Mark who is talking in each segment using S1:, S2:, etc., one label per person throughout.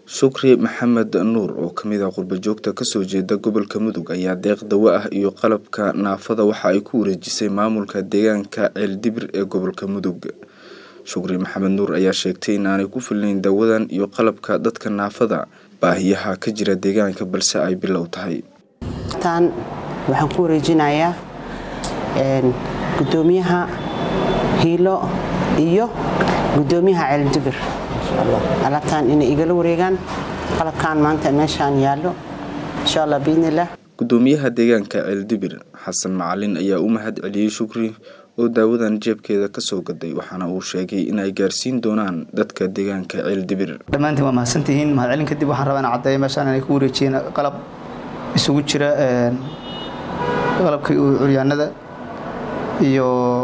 S1: shukri maxamed nuur oo kamid ah qurbajoogta kasoo jeeda gobolka mudug ayaa deeq dawo ah iyo qalabka naafada waxa ay ku wareejisay maamulka deegaanka ceeldibir ee gobolka mudug shukri maxamed nuur ayaa sheegtay inaanay ku filnayn dawadan iyo qalabka dadka naafada baahiyaha ka jira deegaanka balse ay bilow tahay
S2: tan waxaan ku wareejinayaa gudoomiyaha hiilo iyo gudoomiyaha ceeldibir alabtaan inay igala wareegaan qalabkan maanta meeshaan yaallo insha allah biidnilah
S1: gudoomiyaha deegaanka ceeldibir xasan macalin ayaa u mahad celiyey shukri oo daawadan jeebkeeda kasoo gaday waxaana uu sheegay inay gaarsiin doonaan dadka deegaanka ceeldibir
S3: dhammaantiin waa mahadsantihiin mahadcelin kadib waxaan rabaa in caddeeya meeshaan inay ku wareejiyeen qalab isugu jira qalabkii curyaanada iyo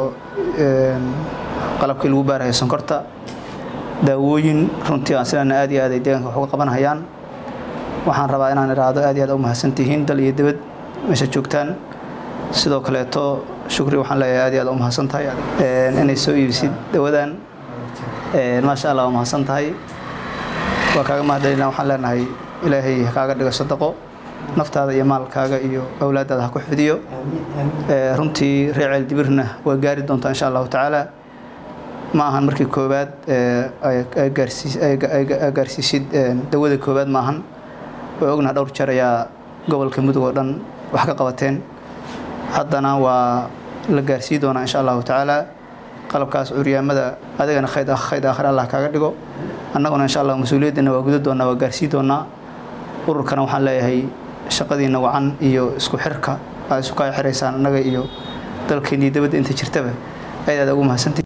S3: qalabkii lagu baaraya sonkorta daawooyin runtii aan sidaana aad iyo aad ay deegaanka wax uga qabanhayaan waxaan rabaa inaan idhaahdo aad iyo aad u mahadsantihiin dal iyo dibad meesha joogtaan sidoo kaleeto shukri waxaan leeyahay aad iyo aad u mahadsan tahay inay soo iibisid dawadan maasha allah waa mahadsan tahay waa kaaga mahadcelina waxaan leenahay ilaahay kaaga dhigo sadaqo naftaada iyo maalkaaga iyo awlaadaada ha ku xifdiyo runtii reer ceeldibirna waa gaari doontaa insha allahu tacaala ma ahan markii koowaad gaarsiisid dawada koowaad ma ahan waa ognaha dhowr jeer ayaa gobolka mudug oo dhan wax ka qabateen haddana waa la gaarsii doonaa insha allahu tacaala qalabkaas curyaamada adigana khayd aakhir allah kaaga dhigo annaguna insha allah mas-uuliyaddana waa guda doonaa waa gaarsii doonaa ururkana waxaan leeyahay shaqadiina wacan iyo isku xirka aad isu kaa xiraysaan annaga iyo dalkeennii dabadda inta jirtaba aad aad ugu mahadsantii